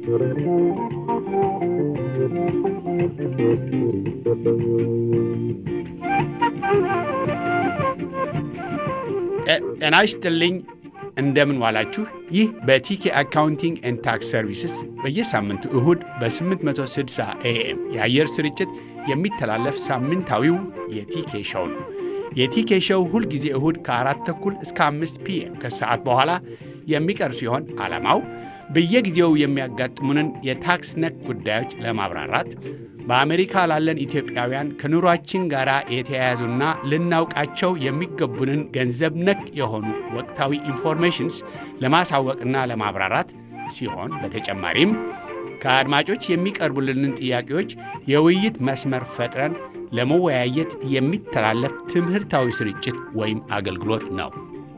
ጤና ይስጥልኝ። እንደምን ዋላችሁ። ይህ በቲኬ አካውንቲንግ ኤንድ ታክስ ሰርቪስስ በየሳምንቱ እሁድ በ860 ኤኤም የአየር ስርጭት የሚተላለፍ ሳምንታዊው የቲኬ ሸው ነው። የቲኬ ሸው ሁልጊዜ እሁድ ከአራት ተኩል እስከ አምስት ፒኤም ከሰዓት በኋላ የሚቀርብ ሲሆን ዓላማው በየጊዜው የሚያጋጥሙንን የታክስ ነክ ጉዳዮች ለማብራራት በአሜሪካ ላለን ኢትዮጵያውያን ከኑሯችን ጋር የተያያዙና ልናውቃቸው የሚገቡንን ገንዘብ ነክ የሆኑ ወቅታዊ ኢንፎርሜሽንስ ለማሳወቅና ለማብራራት ሲሆን በተጨማሪም ከአድማጮች የሚቀርቡልንን ጥያቄዎች የውይይት መስመር ፈጥረን ለመወያየት የሚተላለፍ ትምህርታዊ ስርጭት ወይም አገልግሎት ነው።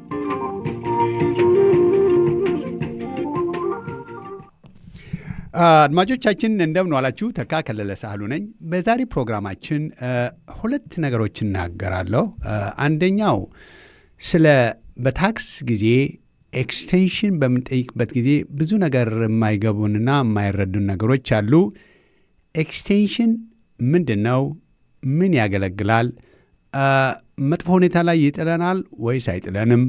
አድማጮቻችን እንደምን ዋላችሁ። ተካ ከለለ ሳህሉ ነኝ። በዛሬ ፕሮግራማችን ሁለት ነገሮች እናገራለሁ። አንደኛው ስለ በታክስ ጊዜ ኤክስቴንሽን በምንጠይቅበት ጊዜ ብዙ ነገር የማይገቡንና የማይረዱን ነገሮች አሉ። ኤክስቴንሽን ምንድን ነው? ምን ያገለግላል? መጥፎ ሁኔታ ላይ ይጥለናል ወይስ አይጥለንም?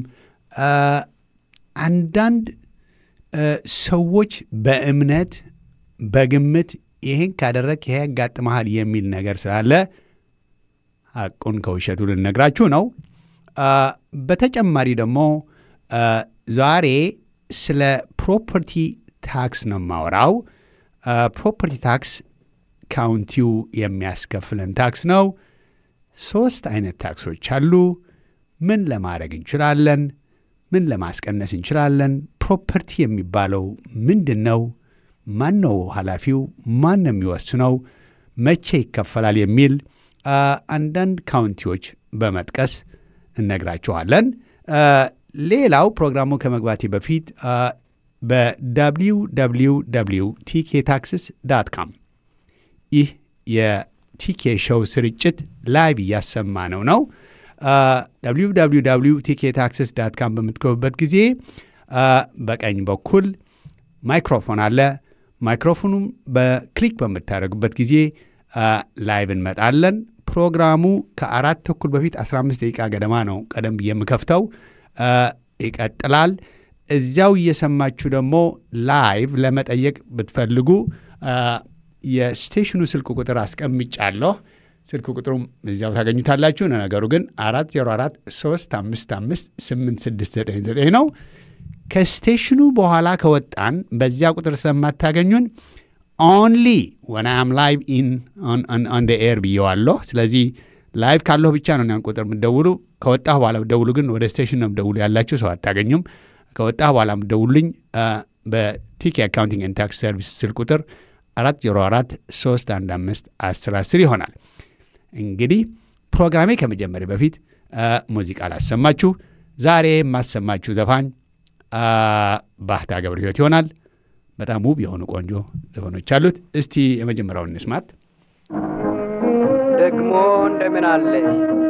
አንዳንድ ሰዎች በእምነት በግምት ይህን ካደረግ ይሄ ያጋጥመሃል የሚል ነገር ስላለ ሐቁን ከውሸቱ ልነግራችሁ ነው። በተጨማሪ ደግሞ ዛሬ ስለ ፕሮፐርቲ ታክስ ነው የማወራው። ፕሮፐርቲ ታክስ ካውንቲው የሚያስከፍለን ታክስ ነው። ሶስት አይነት ታክሶች አሉ። ምን ለማድረግ እንችላለን? ምን ለማስቀነስ እንችላለን? ፕሮፐርቲ የሚባለው ምንድን ነው? ማን ነው ኃላፊው? ማን ነው የሚወስነው? መቼ ይከፈላል? የሚል አንዳንድ ካውንቲዎች በመጥቀስ እነግራችኋለን። ሌላው ፕሮግራሙ ከመግባቴ በፊት በwww ቲኬ ታክስስ ዳት ካም ይህ የቲኬ ሾው ስርጭት ላይቭ እያሰማ ነው ነው www ቲኬ ታክስስ ዳት ካም በምትገቡበት ጊዜ በቀኝ በኩል ማይክሮፎን አለ። ማይክሮፎኑም በክሊክ በምታደርጉበት ጊዜ ላይቭ እንመጣለን። ፕሮግራሙ ከአራት ተኩል በፊት 15 ደቂቃ ገደማ ነው ቀደም ብዬ የምከፍተው። ይቀጥላል። እዚያው እየሰማችሁ ደግሞ ላይቭ ለመጠየቅ ብትፈልጉ የስቴሽኑ ስልክ ቁጥር አስቀምጫለሁ። ስልክ ቁጥሩም እዚያው ታገኙታላችሁ። ነገሩ ግን 404 355 8699 ነው። ከስቴሽኑ በኋላ ከወጣን በዚያ ቁጥር ስለማታገኙን ኦንሊ ወን አም ላይቭ ኢን ኦን ደ ኤር ብየዋለሁ። ስለዚህ ላይቭ ካለሁ ብቻ ነው ያን ቁጥር የምትደውሉ። ከወጣሁ በኋላ ብትደውሉ ግን ወደ ስቴሽን ነው የምትደውሉ ያላችሁ ሰው አታገኙም። ከወጣሁ በኋላ የምትደውሉልኝ በቲኬ አካውንቲንግ ኤንድ ታክስ ሰርቪስ ስልክ ቁጥር 404 315 1010 ይሆናል። እንግዲህ ፕሮግራሜ ከመጀመሪያ በፊት ሙዚቃ ላሰማችሁ። ዛሬ የማሰማችሁ ዘፋኝ ባህታ ገብረ ሕይወት ይሆናል። በጣም ውብ የሆኑ ቆንጆ ዘፈኖች አሉት። እስቲ የመጀመሪያውን እንስማት። ደግሞ እንደምን አለሽ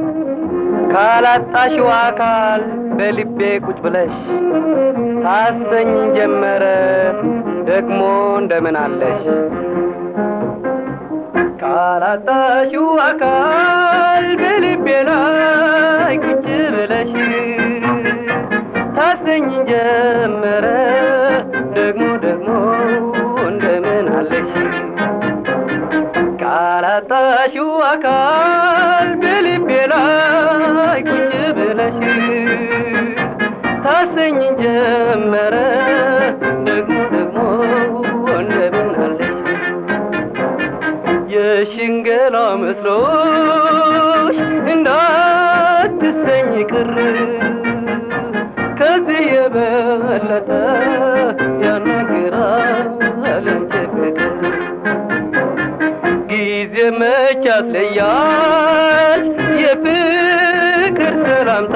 ካላጣሽው አካል በልቤ ቁጭ ብለሽ ታሰኝ ጀመረ ደግሞ እንደምን አለሽ ካላጣሽው አካል በልቤ ላይ ቁጭ ብለሽ ታሰኝ ጀመረ ደግሞ ደግሞ እንደምን አለሽ ካላጣሽው አካል በልቤ ላይ ቁጭ ብለሽ ታሰኝ ጀመረ ደግሞ ደግሞ እንደምን አለሽ የሽንገላ መስሎሽ እንዳትሰኝ ቅር ከዚህ የበለጠ ያናግራል እንጂ ፍቅር ጊዜ መች ያስለያል የፍቅር ሰላምታ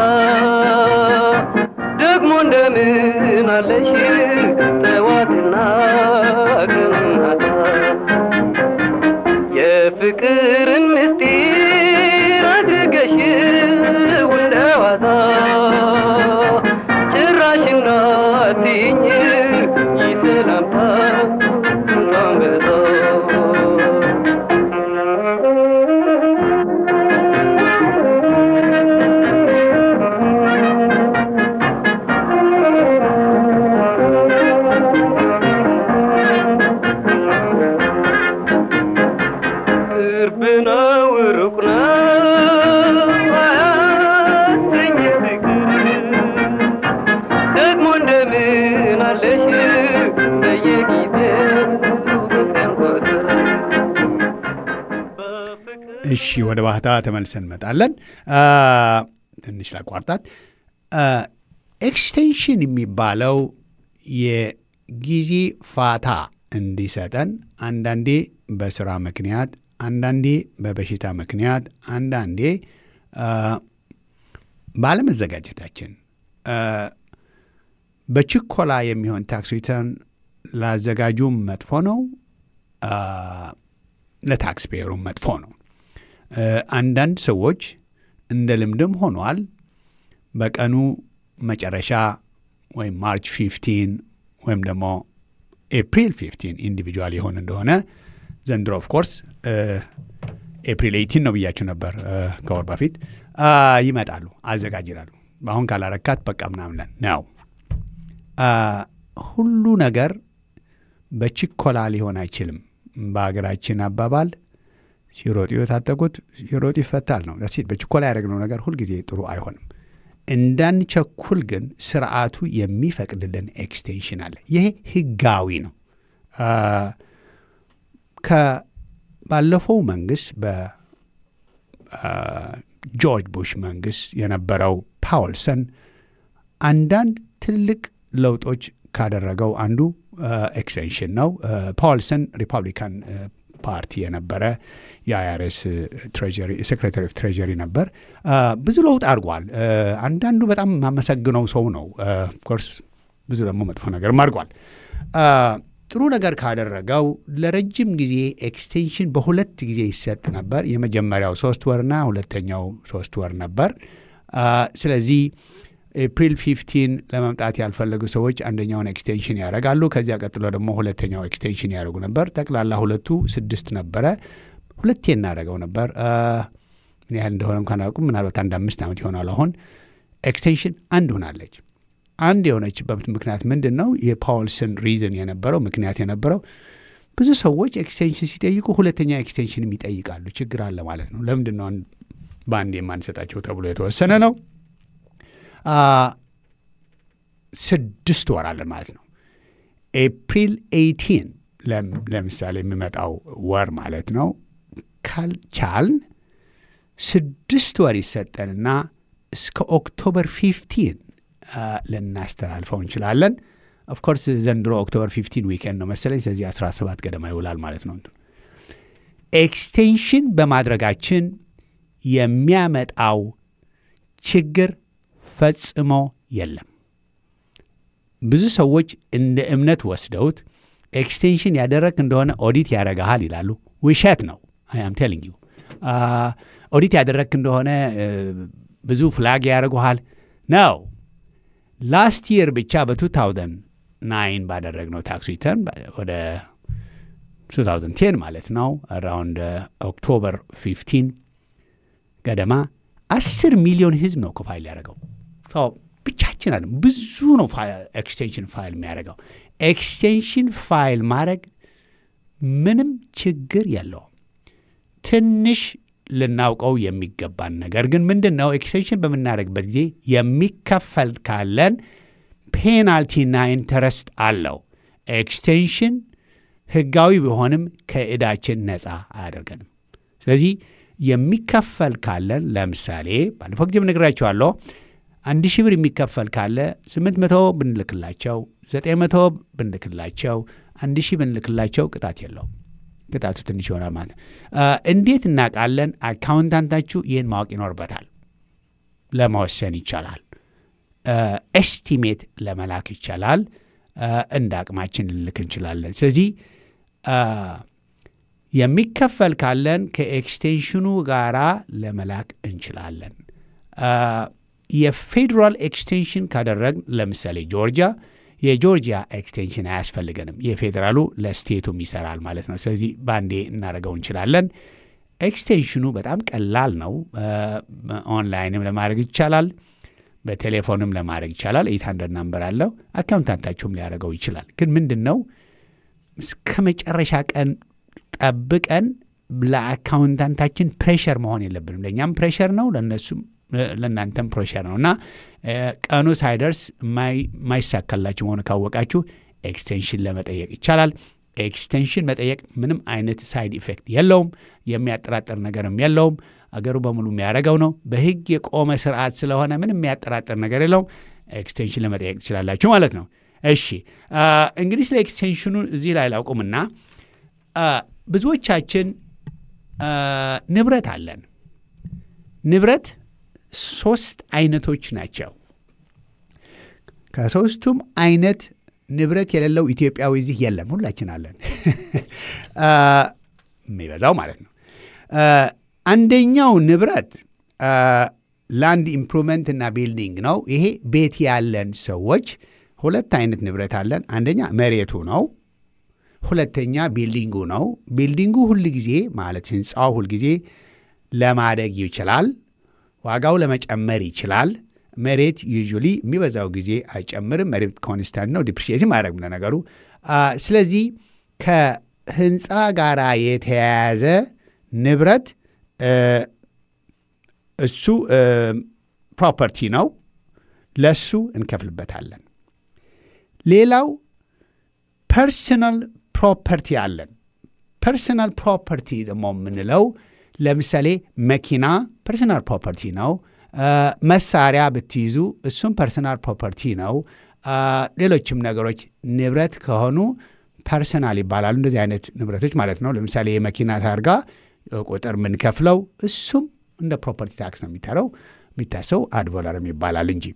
ደግሞ እንደምን አለሽ ጠዋትና ቀናታ የፍቅርን ምስጢር አድርገሽ እንደዋዛ ጭራሽ እንዳትይኝ ይሰላምታ እሺ ወደ ባህታ ተመልሰን እንመጣለን። ትንሽ ላቋርጣት። ኤክስቴንሽን የሚባለው የጊዜ ፋታ እንዲሰጠን አንዳንዴ በስራ ምክንያት፣ አንዳንዴ በበሽታ ምክንያት፣ አንዳንዴ ባለመዘጋጀታችን በችኮላ የሚሆን ታክስ ሪተርን ላዘጋጁም መጥፎ ነው፣ ለታክስ ፔየሩም መጥፎ ነው። አንዳንድ ሰዎች እንደ ልምድም ሆኗል በቀኑ መጨረሻ ወይም ማርች 15 ወይም ደግሞ ኤፕሪል 15 ኢንዲቪጁዋል የሆን እንደሆነ ዘንድሮ ኦፍ ኮርስ ኤፕሪል 18 ነው ብያችሁ ነበር ከወር በፊት ይመጣሉ፣ አዘጋጅላሉ። አሁን ካላረካት በቃ ምናምን ነው። ሁሉ ነገር በችኮላ ሊሆን አይችልም። በሀገራችን አባባል ሲሮጡ የታጠቁት ሲሮጡ ይፈታል ነው። በችኮላ ያደረግነው ነገር ሁልጊዜ ጥሩ አይሆንም። እንዳንቸኩል ግን ስርዓቱ የሚፈቅድልን ኤክስቴንሽን አለ። ይሄ ህጋዊ ነው። ከባለፈው መንግስት በጆርጅ ቡሽ መንግስት የነበረው ፓውልሰን አንዳንድ ትልቅ ለውጦች ካደረገው አንዱ ኤክስቴንሽን ነው። ፓውልሰን ሪፐብሊካን ፓርቲ የነበረ የአይአርኤስ ሴክሬታሪ ኦፍ ትሬጀሪ ነበር። ብዙ ለውጥ አድርጓል። አንዳንዱ በጣም የማመሰግነው ሰው ነው። ኦፍኮርስ ብዙ ደግሞ መጥፎ ነገርም አድርጓል። ጥሩ ነገር ካደረገው ለረጅም ጊዜ ኤክስቴንሽን በሁለት ጊዜ ይሰጥ ነበር። የመጀመሪያው ሶስት ወርና ሁለተኛው ሶስት ወር ነበር። ስለዚህ ኤፕሪል 15 ለመምጣት ያልፈለጉ ሰዎች አንደኛውን ኤክስቴንሽን ያደርጋሉ። ከዚያ ቀጥሎ ደግሞ ሁለተኛው ኤክስቴንሽን ያደርጉ ነበር። ጠቅላላ ሁለቱ ስድስት ነበረ። ሁለቴ እናደርገው ነበር። ምን ያህል እንደሆነ እንኳን አላውቅም። ምናልባት አንድ አምስት ዓመት ይሆናል። አሁን ኤክስቴንሽን አንድ ሆናለች። አንድ የሆነችበት ምክንያት ምንድን ነው? የፓውልስን ሪዝን የነበረው ምክንያት የነበረው ብዙ ሰዎች ኤክስቴንሽን ሲጠይቁ ሁለተኛ ኤክስቴንሽንም ይጠይቃሉ። ችግር አለ ማለት ነው። ለምንድን ነው በአንድ የማንሰጣቸው ተብሎ የተወሰነ ነው። ስድስት ወር አለን ማለት ነው። ኤፕሪል ኤይቲን ለምሳሌ የሚመጣው ወር ማለት ነው። ካልቻልን ስድስት ወር ይሰጠንና እስከ ኦክቶበር ፊፍቲን ልናስተላልፈው እንችላለን። ኦፍኮርስ ዘንድሮ ኦክቶበር ፊፍቲን ዊኬንድ ነው መሰለኝ። ስለዚህ 17 ገደማ ይውላል ማለት ነው። ኤክስቴንሽን በማድረጋችን የሚያመጣው ችግር ፈጽሞ የለም። ብዙ ሰዎች እንደ እምነት ወስደውት ኤክስቴንሽን ያደረግ እንደሆነ ኦዲት ያደረግሃል ይላሉ። ውሸት ነው። አም ቴሊንግ ዩ ኦዲት ያደረግ እንደሆነ ብዙ ፍላግ ያደርጉሃል ነው። ላስት ይር ብቻ በ2009 ባደረግነው ታክስ ሪተርን ወደ 2010 ማለት ነው አራውንድ ኦክቶበር 15 ገደማ አስር ሚሊዮን ህዝብ ነው ፋይል ያደረገው። ብቻችን አለ ብዙ ነው ኤክስቴንሽን ፋይል የሚያደርገው። ኤክስቴንሽን ፋይል ማድረግ ምንም ችግር የለውም። ትንሽ ልናውቀው የሚገባን ነገር ግን ምንድን ነው ኤክስቴንሽን በምናደርግበት ጊዜ የሚከፈል ካለን ፔናልቲና ኢንተረስት አለው። ኤክስቴንሽን ህጋዊ ቢሆንም ከዕዳችን ነፃ አያደርገንም። ስለዚህ የሚከፈል ካለን ለምሳሌ ባለፈው ጊዜ ነግራችኋለሁ። አንድ ሺህ ብር የሚከፈል ካለ ስምንት መቶ ብንልክላቸው ዘጠኝ መቶ ብንልክላቸው አንድ ሺህ ብንልክላቸው ቅጣት የለውም። ቅጣቱ ትንሽ ይሆናል ማለት ነው። እንዴት እናውቃለን? አካውንታንታችሁ ይህን ማወቅ ይኖርበታል። ለመወሰን ይቻላል። ኤስቲሜት ለመላክ ይቻላል። እንደ አቅማችን ልልክ እንችላለን። ስለዚህ የሚከፈል ካለን ከኤክስቴንሽኑ ጋራ ለመላክ እንችላለን። የፌዴራል ኤክስቴንሽን ካደረግ ለምሳሌ ጆርጂያ የጆርጂያ ኤክስቴንሽን አያስፈልገንም። የፌዴራሉ ለስቴቱም ይሰራል ማለት ነው። ስለዚህ በአንዴ እናደርገው እንችላለን። ኤክስቴንሽኑ በጣም ቀላል ነው። ኦንላይንም ለማድረግ ይቻላል። በቴሌፎንም ለማድረግ ይቻላል። ኤት ሀንድረድ ናምበር አለው። አካውንታንታችሁም ሊያደርገው ይችላል። ግን ምንድን ነው እስከ መጨረሻ ቀን ጠብቀን ለአካውንታንታችን ፕሬሸር መሆን የለብንም። ለእኛም ፕሬሸር ነው፣ ለእነሱም ለእናንተም ፕሬሸር ነው እና ቀኑ ሳይደርስ የማይሳካላችሁ መሆኑ ካወቃችሁ ኤክስቴንሽን ለመጠየቅ ይቻላል። ኤክስቴንሽን መጠየቅ ምንም አይነት ሳይድ ኢፌክት የለውም። የሚያጠራጥር ነገርም የለውም። አገሩ በሙሉ የሚያደርገው ነው። በሕግ የቆመ ስርዓት ስለሆነ ምንም የሚያጠራጥር ነገር የለውም። ኤክስቴንሽን ለመጠየቅ ትችላላችሁ ማለት ነው። እሺ እንግዲህ ስለ ኤክስቴንሽኑ እዚህ ላይ ላውቁምና ብዙዎቻችን ንብረት አለን። ንብረት ሶስት አይነቶች ናቸው። ከሶስቱም አይነት ንብረት የሌለው ኢትዮጵያዊ እዚህ የለም። ሁላችን አለን፣ የሚበዛው ማለት ነው። አንደኛው ንብረት ላንድ ኢምፕሩቭመንት እና ቢልዲንግ ነው። ይሄ ቤት ያለን ሰዎች ሁለት አይነት ንብረት አለን። አንደኛ መሬቱ ነው። ሁለተኛ ቢልዲንጉ ነው። ቢልዲንጉ ሁል ጊዜ ማለት ህንፃው ሁል ጊዜ ለማደግ ይችላል፣ ዋጋው ለመጨመር ይችላል። መሬት ዩዥሊ የሚበዛው ጊዜ አይጨምርም። መሬት ኮንስታንት ነው፣ ዲፕሪሺየትም አያደርግም ለነገሩ። ስለዚህ ከህንፃ ጋር የተያያዘ ንብረት እሱ ፕሮፐርቲ ነው፣ ለሱ እንከፍልበታለን። ሌላው ፐርሰናል ፕሮፐርቲ አለን። ፐርሰናል ፕሮፐርቲ ደግሞ የምንለው ለምሳሌ መኪና ፐርሰናል ፕሮፐርቲ ነው። መሳሪያ ብትይዙ እሱም ፐርሰናል ፕሮፐርቲ ነው። ሌሎችም ነገሮች ንብረት ከሆኑ ፐርሰናል ይባላሉ። እንደዚህ አይነት ንብረቶች ማለት ነው። ለምሳሌ የመኪና ታርጋ ቁጥር የምንከፍለው እሱም እንደ ፕሮፐርቲ ታክስ ነው የሚታረው የሚታሰው አድቮለርም ይባላል እንጂ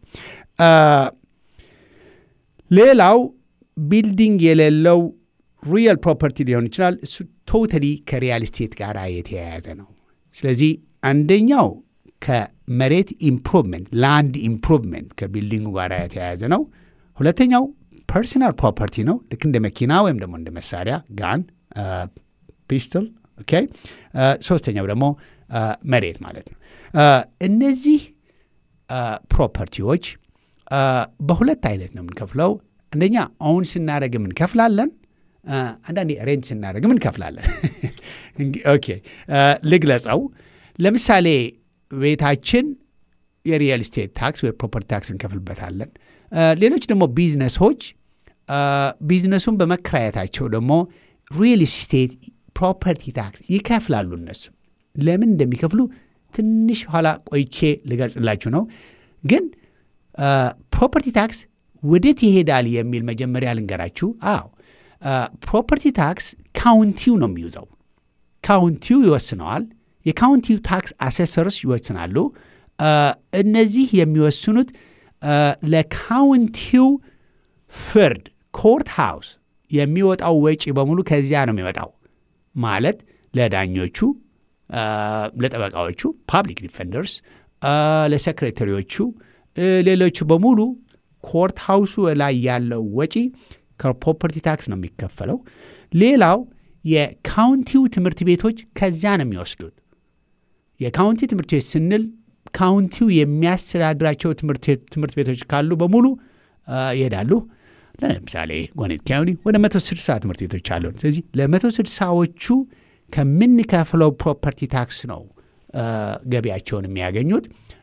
ሌላው ቢልዲንግ የሌለው ሪየል ፕሮፐርቲ ሊሆን ይችላል። እሱ ቶታሊ ከሪያል ስቴት ጋር የተያያዘ ነው። ስለዚህ አንደኛው ከመሬት ኢምፕሩቭመንት ላንድ ኢምፕሩቭመንት ከቢልዲንጉ ጋር የተያያዘ ነው። ሁለተኛው ፐርሰናል ፕሮፐርቲ ነው። ልክ እንደ መኪና ወይም ደግሞ እንደ መሳሪያ ጋን፣ ፒስቶል። ኦኬ። ሶስተኛው ደግሞ መሬት ማለት ነው። እነዚህ ፕሮፐርቲዎች በሁለት አይነት ነው የምንከፍለው። አንደኛ ኦውን ስናደረግም እንከፍላለን። አንዳንዴ ሬንት ስናደረግም እንከፍላለን። ኦኬ ልግለጸው። ለምሳሌ ቤታችን የሪየል ስቴት ታክስ ወይ ፕሮፐርቲ ታክስ እንከፍልበታለን። ሌሎች ደግሞ ቢዝነሶች ቢዝነሱን በመከራየታቸው ደግሞ ሪየል ስቴት ፕሮፐርቲ ታክስ ይከፍላሉ። እነሱ ለምን እንደሚከፍሉ ትንሽ ኋላ ቆይቼ ልገልጽላችሁ ነው። ግን ፕሮፐርቲ ታክስ ወዴት ይሄዳል የሚል መጀመሪያ ልንገራችሁ። አዎ ፕሮፐርቲ ታክስ ካውንቲው ነው የሚይዘው። ካውንቲው ይወስነዋል። የካውንቲው ታክስ አሴሰርስ ይወስናሉ። እነዚህ የሚወስኑት ለካውንቲው ፍርድ ኮርት ሃውስ የሚወጣው ወጪ በሙሉ ከዚያ ነው የሚወጣው። ማለት ለዳኞቹ፣ ለጠበቃዎቹ፣ ፓብሊክ ዲፌንደርስ፣ ለሴክሬታሪዎቹ፣ ሌሎቹ በሙሉ ኮርት ሃውሱ ላይ ያለው ወጪ ከፕሮፐርቲ ታክስ ነው የሚከፈለው። ሌላው የካውንቲው ትምህርት ቤቶች ከዚያ ነው የሚወስዱት። የካውንቲ ትምህርት ቤት ስንል ካውንቲው የሚያስተዳድራቸው ትምህርት ቤቶች ካሉ በሙሉ ይሄዳሉ። ለምሳሌ ጎኔት ካውንቲ ወደ መቶ ስድሳ ትምህርት ቤቶች አሉን። ስለዚህ ለመቶ ስድሳዎቹ ከምንከፍለው ፕሮፐርቲ ታክስ ነው ገቢያቸውን የሚያገኙት።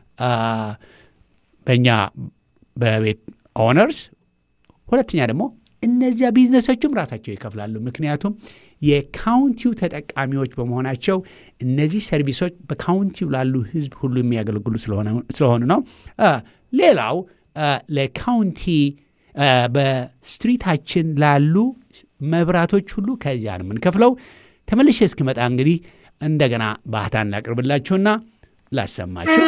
በእኛ በቤት ኦነርስ፣ ሁለተኛ ደግሞ እነዚያ ቢዝነሶችም ራሳቸው ይከፍላሉ። ምክንያቱም የካውንቲው ተጠቃሚዎች በመሆናቸው እነዚህ ሰርቪሶች በካውንቲው ላሉ ሕዝብ ሁሉ የሚያገለግሉ ስለሆኑ ነው። ሌላው ለካውንቲ በስትሪታችን ላሉ መብራቶች ሁሉ ከዚያ ነው የምንከፍለው። ተመልሼ እስክመጣ እንግዲህ እንደገና ባህታን ላቅርብላችሁና ላሰማችሁ።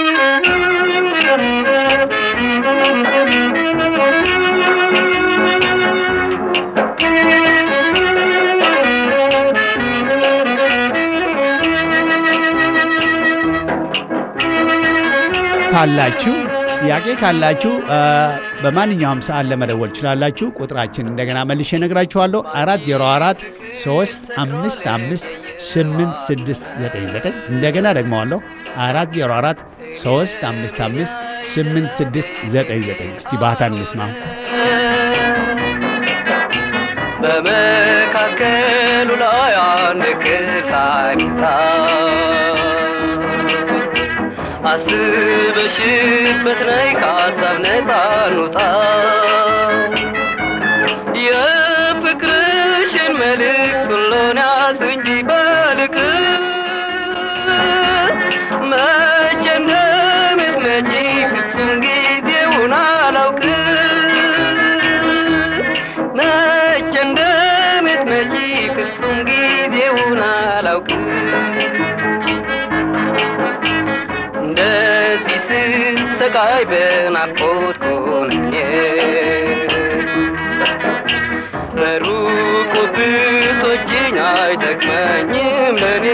ካላችሁ ጥያቄ ካላችሁ በማንኛውም ሰዓት ለመደወል ትችላላችሁ። ቁጥራችን እንደገና መልሼ እነግራችኋለሁ። አራት ዜሮ አራት ሶስት አምስት አምስት ስምንት ስድስት ዘጠኝ ዘጠኝ እንደገና ደግመዋለሁ። አራት ዜሮ አራት ሶስት አምስት አምስት ስምንት ስድስት ዘጠኝ ዘጠኝ እስቲ ባህታን እንስማው። በመካከሉ ላይ አንድ ቅል ሳይመታ አስበሽበት ነይ ከሀሳብ ነፃ እንውጣ የፍቅርሽን መልእክት ሁሉን ያዝ እንጂ በልቅ መቼ እንደምትመጪ ፍጹም ጊዜውን አላውቅ መቼ እንደምትመጪ ፍጹም ጊዜውን አላውቅ እንደዚህ ስሰቃይ በናፍቆት ኮንኜ በሩቁ ብትወጂኝ አይጠቅመኝም ለኔ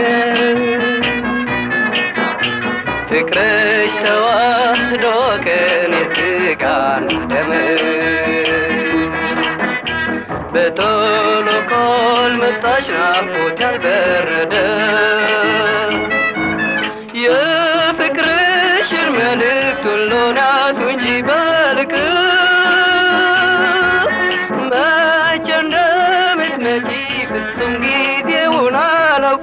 ፍቅርሽ ተዋህዶ ከኔ ስጋና ደም በቶሎ ካልመጣሽ ናፍቆት ያልበረደ የፍቅርሽን መልእክት ሁሉን ያዙ እንጂ በልክ መቼ እንደምትመጪ ፍጹም ጊዜውን አላውቅ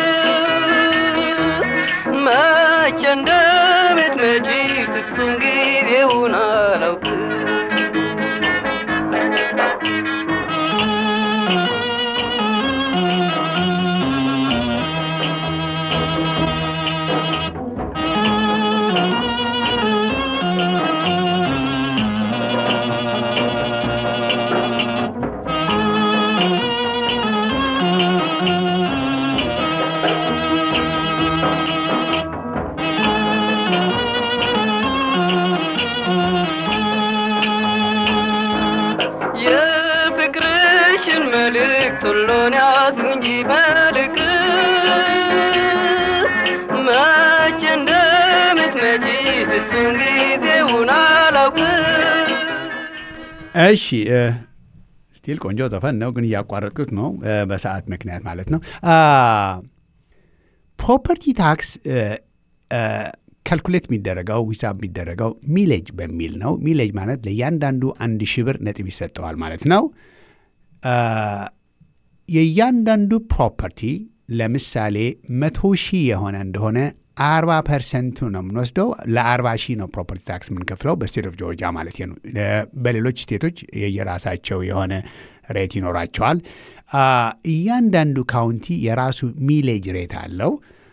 መቼ እንደምትመጪ ፍጹም ጊዜውን አላውቅ የፍቅርሽን መልእክት ሁሉን ያዙ እንጂ መልክ መቼ እንደምትመጪ ፍጹም ጊዜውን አላውቅ እሺ ስቲል ቆንጆ ዘፈን ነው፣ ግን እያቋረጥኩት ነው በሰዓት ምክንያት ማለት ነው። ፕሮፐርቲ ታክስ ካልኩሌት የሚደረገው ሂሳብ የሚደረገው ሚሌጅ በሚል ነው። ሚሌጅ ማለት ለእያንዳንዱ አንድ ሺህ ብር ነጥብ ይሰጠዋል ማለት ነው። የእያንዳንዱ ፕሮፐርቲ ለምሳሌ መቶ ሺህ የሆነ እንደሆነ አርባ ፐርሰንቱ ነው የምንወስደው። ለአርባ ሺህ ነው ፕሮፐርቲ ታክስ የምንከፍለው በስቴት ኦፍ ጆርጂያ ማለት ነው። በሌሎች ስቴቶች የየራሳቸው የሆነ ሬት ይኖራቸዋል። እያንዳንዱ ካውንቲ የራሱ ሚሌጅ ሬት አለው።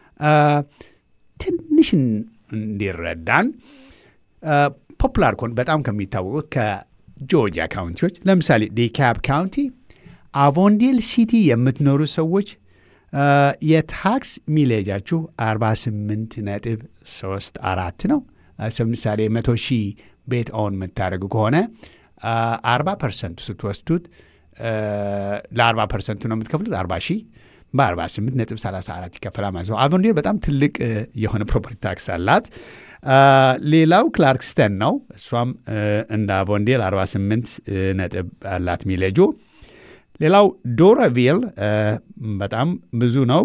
ትንሽ እንዲረዳን ፖፑላር ኮን በጣም ከሚታወቁት ከጆርጂያ ካውንቲዎች ለምሳሌ ዲካፕ ካውንቲ፣ አቮንዴል ሲቲ የምትኖሩ ሰዎች የታክስ ሚሌጃችሁ 48 ነጥብ 3 አራት ነው። ለምሳሌ መቶ ሺህ ቤት ኦን የምታደርጉ ከሆነ 40 ፐርሰንቱ ስትወስዱት ለ40 ፐርሰንቱ ነው የምትከፍሉት 40 ሺህ በ48 ነጥብ 34 ይከፈላል ማለት ነው። አቮንዴል በጣም ትልቅ የሆነ ፕሮፐርቲ ታክስ አላት። ሌላው ክላርክስተን ነው። እሷም እንደ አቮንዴል 48 ነጥብ አላት ሚሌጁ። ሌላው ዶረቪል በጣም ብዙ ነው፣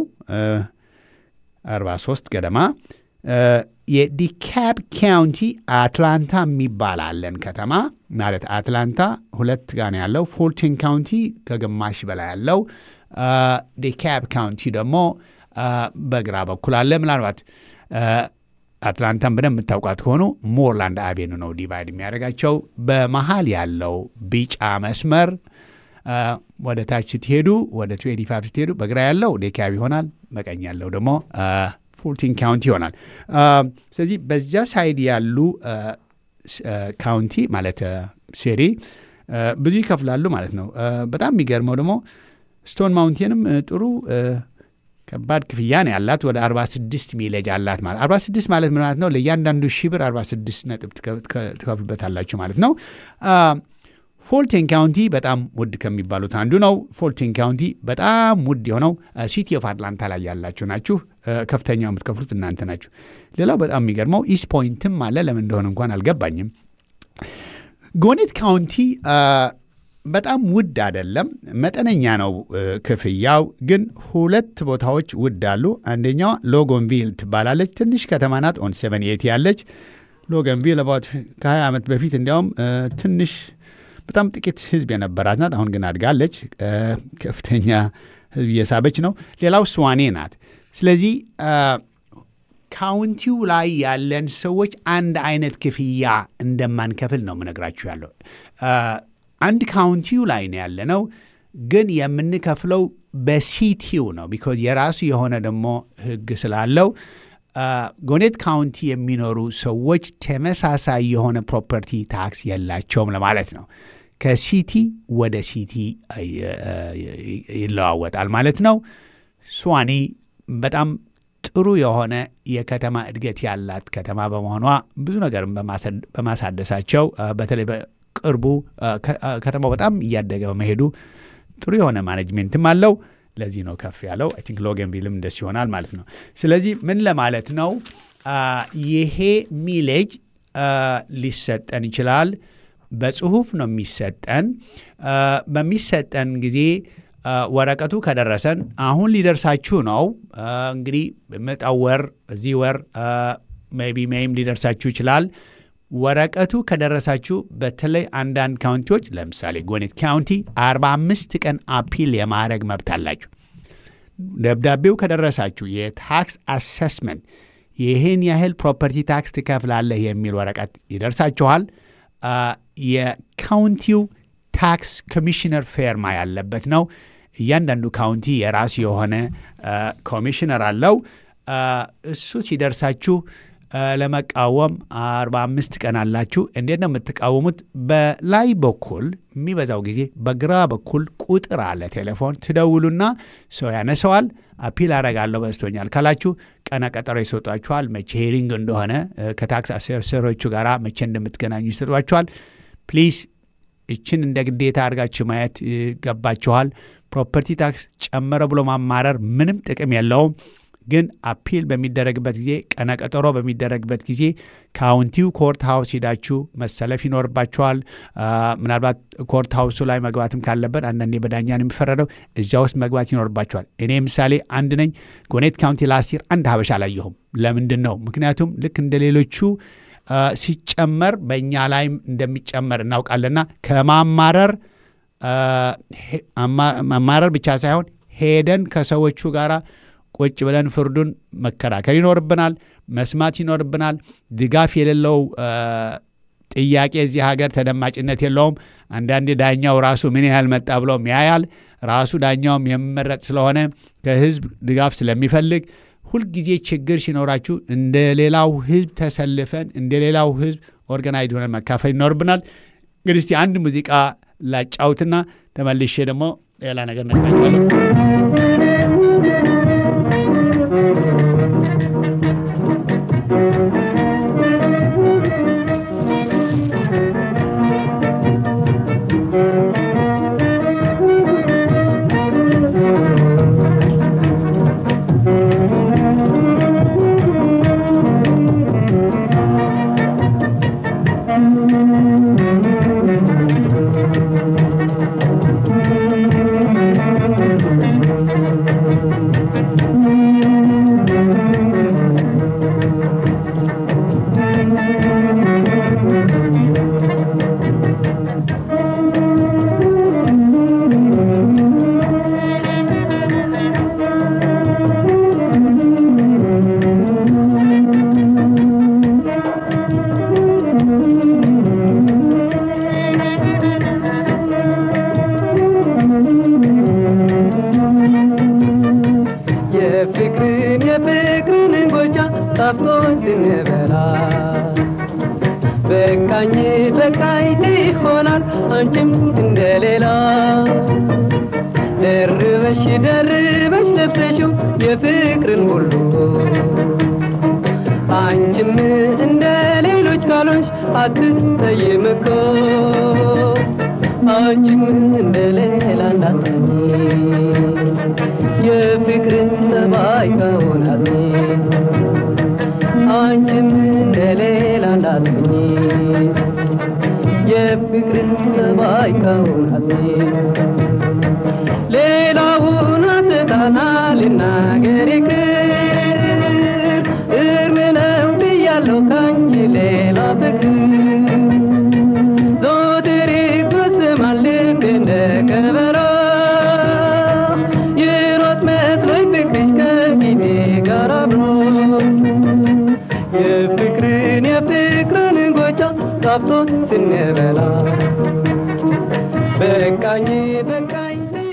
43 ገደማ። የዲካፕ ካውንቲ አትላንታ የሚባል አለን ከተማ ማለት አትላንታ ሁለት ጋር ነው ያለው። ፎርቲን ካውንቲ ከግማሽ በላይ ያለው ዲካፕ ካውንቲ ደግሞ በግራ በኩል አለ። ምናልባት አትላንታን በደንብ የምታውቋት ከሆኑ ሞርላንድ አቬኑ ነው ዲቫይድ የሚያደርጋቸው። በመሀል ያለው ቢጫ መስመር ወደ ታች ስትሄዱ ወደ ትዌንቲ ፋይቭ ስትሄዱ በግራ ያለው ዴካብ ይሆናል። በቀኝ ያለው ደግሞ ፎርቲን ካውንቲ ይሆናል። ስለዚህ በዚያ ሳይድ ያሉ ካውንቲ ማለት ሴሪ ብዙ ይከፍላሉ ማለት ነው። በጣም የሚገርመው ደግሞ ስቶን ማውንቴንም ጥሩ ከባድ ክፍያ ነው ያላት። ወደ 46 ሚሌጅ አላት ማለት 46 ማለት ምን ማለት ነው? ለእያንዳንዱ ሺህ ብር 46 ነጥብ ትከፍሉበታላችሁ ማለት ነው። ፎልቴን ካውንቲ በጣም ውድ ከሚባሉት አንዱ ነው። ፎልቴን ካውንቲ በጣም ውድ የሆነው ሲቲ ኦፍ አትላንታ ላይ ያላችሁ ናችሁ። ከፍተኛው የምትከፍሉት እናንተ ናችሁ። ሌላው በጣም የሚገርመው ኢስት ፖይንትም አለ። ለምን እንደሆነ እንኳን አልገባኝም። ጎኔት ካውንቲ በጣም ውድ አይደለም፣ መጠነኛ ነው ክፍያው። ግን ሁለት ቦታዎች ውድ አሉ። አንደኛዋ ሎጎንቪል ትባላለች። ትንሽ ከተማ ናት። ኦን ሰቨን ኤቲ ያለች ሎገንቪል አባት ከ20 ዓመት በፊት እንዲያውም ትንሽ በጣም ጥቂት ህዝብ የነበራት ናት። አሁን ግን አድጋለች። ከፍተኛ ህዝብ እየሳበች ነው። ሌላው ስዋኔ ናት። ስለዚህ ካውንቲው ላይ ያለን ሰዎች አንድ አይነት ክፍያ እንደማንከፍል ነው የምነግራችሁ ያለው። አንድ ካውንቲው ላይ ነው ያለነው። ግን የምንከፍለው በሲቲው ነው። ቢኮዝ የራሱ የሆነ ደግሞ ህግ ስላለው ጎኔት ካውንቲ የሚኖሩ ሰዎች ተመሳሳይ የሆነ ፕሮፐርቲ ታክስ የላቸውም ለማለት ነው። ከሲቲ ወደ ሲቲ ይለዋወጣል ማለት ነው። ስዋኒ በጣም ጥሩ የሆነ የከተማ እድገት ያላት ከተማ በመሆኗ ብዙ ነገር በማሳደሳቸው በተለይ በቅርቡ ከተማው በጣም እያደገ በመሄዱ ጥሩ የሆነ ማኔጅሜንትም አለው። ለዚህ ነው ከፍ ያለው። አይ ቲንክ ሎገንቪልም እንደሱ ይሆናል ማለት ነው። ስለዚህ ምን ለማለት ነው ይሄ ሚሌጅ ሊሰጠን ይችላል። በጽሁፍ ነው የሚሰጠን። በሚሰጠን ጊዜ ወረቀቱ ከደረሰን አሁን ሊደርሳችሁ ነው እንግዲህ በመጣው ወር እዚህ ወር ሜይ ቢ ሜይም ሊደርሳችሁ ይችላል። ወረቀቱ ከደረሳችሁ በተለይ አንዳንድ ካውንቲዎች ለምሳሌ ጎኔት ካውንቲ 45 ቀን አፒል የማድረግ መብት አላችሁ። ደብዳቤው ከደረሳችሁ የታክስ አሰስመንት ይህን ያህል ፕሮፐርቲ ታክስ ትከፍላለህ የሚል ወረቀት ይደርሳችኋል። የካውንቲው ታክስ ኮሚሽነር ፌርማ ያለበት ነው። እያንዳንዱ ካውንቲ የራሱ የሆነ ኮሚሽነር አለው። እሱ ሲደርሳችሁ ለመቃወም 45 ቀን አላችሁ። እንዴት ነው የምትቃወሙት? በላይ በኩል የሚበዛው ጊዜ በግራ በኩል ቁጥር አለ ቴሌፎን ትደውሉና ሰው ያነሰዋል። አፒል አረጋለሁ በዝቶኛል ካላችሁ ቀነ ቀጠሮ ይሰጧችኋል። መቼ ሄሪንግ እንደሆነ ከታክስ አሴሰሮቹ ጋር መቼ እንደምትገናኙ ይሰጧችኋል። ፕሊዝ እችን እንደ ግዴታ አድርጋችሁ ማየት ይገባችኋል። ፕሮፐርቲ ታክስ ጨመረ ብሎ ማማረር ምንም ጥቅም የለውም። ግን አፒል በሚደረግበት ጊዜ ቀነ ቀጠሮ በሚደረግበት ጊዜ ካውንቲው ኮርት ሃውስ ሄዳችሁ መሰለፍ ይኖርባችኋል። ምናልባት ኮርት ሃውሱ ላይ መግባትም ካለበት አንዳንዴ በዳኛ ነው የሚፈረደው፣ እዚያ ውስጥ መግባት ይኖርባችኋል። እኔ ምሳሌ አንድ ነኝ። ጎኔት ካውንቲ ላስቲር አንድ ሀበሻ አላየሁም። ለምንድን ነው? ምክንያቱም ልክ እንደ ሌሎቹ ሲጨመር በእኛ ላይም እንደሚጨመር እናውቃለና ከማማረር ማማረር ብቻ ሳይሆን ሄደን ከሰዎቹ ጋር ቁጭ ብለን ፍርዱን መከራከር ይኖርብናል፣ መስማት ይኖርብናል። ድጋፍ የሌለው ጥያቄ እዚህ ሀገር ተደማጭነት የለውም። አንዳንዴ ዳኛው ራሱ ምን ያህል መጣ ብሎም ያያል። ራሱ ዳኛውም የሚመረጥ ስለሆነ ከህዝብ ድጋፍ ስለሚፈልግ ሁልጊዜ ችግር ሲኖራችሁ እንደ ሌላው ህዝብ ተሰልፈን እንደ ሌላው ህዝብ ኦርጋናይዝ ሆነን መካፈል ይኖርብናል። እንግዲህ እስቲ አንድ ሙዚቃ ላጫውትና ተመልሼ ደግሞ ሌላ ነገር ነግራችኋለሁ። የፍቅርን የፍቅርን ጎጃ ጣፍቶን ስንበላ በቃኝ በቃኝ ይሆናል አንቺም እንደሌላ ደርበሽ ደርበሽ ለብሰሽው የፍቅርን ሁሉ አንቺም እንደ ሌሎች ካሎች አትጠይም እኮ አንቺም እንደ ሌላ እንዳትሆኚ የፍቅርን ጠባይ ከሆናት አንቺም እንደ ሌላ እንዳትሆኚ የፍቅርን ጠባይ ከሆናት ሌላውን አትጣና ልናገር ይቅር እርም ነው ብያለሁ ካንቺ ሌላ ፍቅር ዞትር ይጎስማል ልቤ እንደ ከበሮ ይሮጥ መስሎኝ ፍቅርሽ ከጊዜ ጋር አብሮ የፍቅርን የፍቅርን ጎጃ ጣፍቶ ስንበላ በቃኝ በቃኝ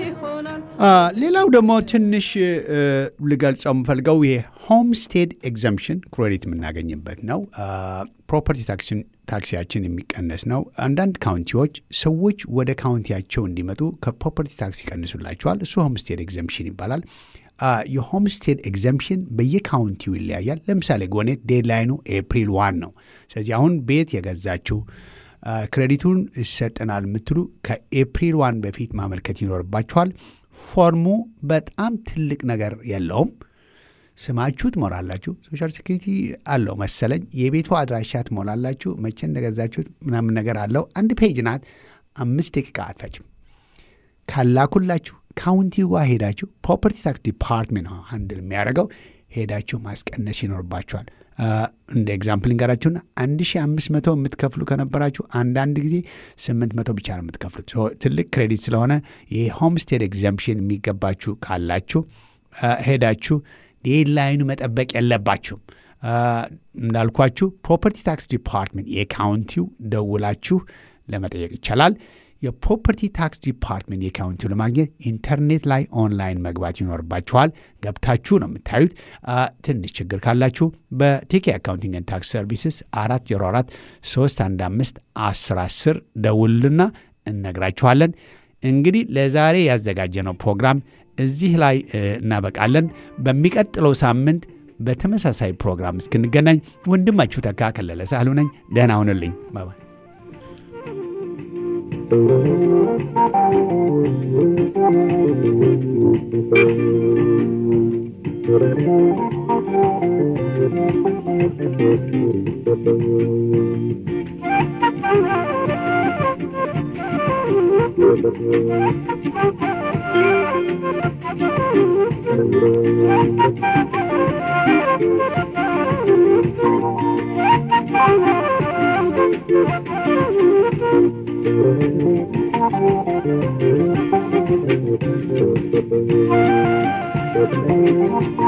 ሌላው ደግሞ ትንሽ ልገልጸው የምፈልገው ይሄ ሆምስቴድ ኤግዘምፕሽን ክሬዲት የምናገኝበት ነው። ፕሮፐርቲ ታክሲያችን የሚቀነስ ነው። አንዳንድ ካውንቲዎች ሰዎች ወደ ካውንቲያቸው እንዲመጡ ከፕሮፐርቲ ታክስ ይቀንሱላቸዋል። እሱ ሆምስቴድ ኤግዘምፕሽን ይባላል። የሆምስቴድ ኤግዘምፕሽን በየካውንቲው ይለያያል። ለምሳሌ ጎኔት ዴድላይኑ ኤፕሪል ዋን ነው። ስለዚህ አሁን ቤት የገዛችሁ ክሬዲቱን ይሰጠናል የምትሉ ከኤፕሪል ዋን በፊት ማመልከት ይኖርባችኋል። ፎርሙ በጣም ትልቅ ነገር የለውም። ስማችሁ ትሞላላችሁ። ሶሻል ሴኩሪቲ አለው መሰለኝ። የቤቱ አድራሻ ትሞላላችሁ። መቼ እንደገዛችሁት ምናምን ነገር አለው። አንድ ፔጅ ናት። አምስት ደቂቃ አትፈጅም። ካላኩላችሁ ካውንቲ ጋር ሄዳችሁ ፕሮፐርቲ ታክስ ዲፓርትሜንት ነው አንድል የሚያደርገው ሄዳችሁ ማስቀነስ ይኖርባችኋል። እንደ ኤግዛምፕል እንገራችሁና 1500 የምትከፍሉ ከነበራችሁ አንዳንድ ጊዜ 800 ብቻ ነው የምትከፍሉት። ትልቅ ክሬዲት ስለሆነ የሆምስቴድ ኤግዘምፕሽን የሚገባችሁ ካላችሁ ሄዳችሁ ዴድላይኑ መጠበቅ የለባችሁም። እንዳልኳችሁ ፕሮፐርቲ ታክስ ዲፓርትሜንት የካውንቲው ደውላችሁ ለመጠየቅ ይቻላል። የፕሮፐርቲ ታክስ ዲፓርትሜንት የካውንቲው ለማግኘት ኢንተርኔት ላይ ኦንላይን መግባት ይኖርባችኋል። ገብታችሁ ነው የምታዩት። ትንሽ ችግር ካላችሁ በቲኬ አካውንቲንግ ኤንድ ታክስ ሰርቪስስ አራት ዜሮ አራት ሶስት አንድ አምስት አስር አስር ደውልና እነግራችኋለን። እንግዲህ ለዛሬ ያዘጋጀነው ፕሮግራም እዚህ ላይ እናበቃለን። በሚቀጥለው ሳምንት በተመሳሳይ ፕሮግራም እስክንገናኝ ወንድማችሁ ተካ ከለለ ሳህሉ ነኝ። ደህና ሁንልኝ። ባባ Thank you.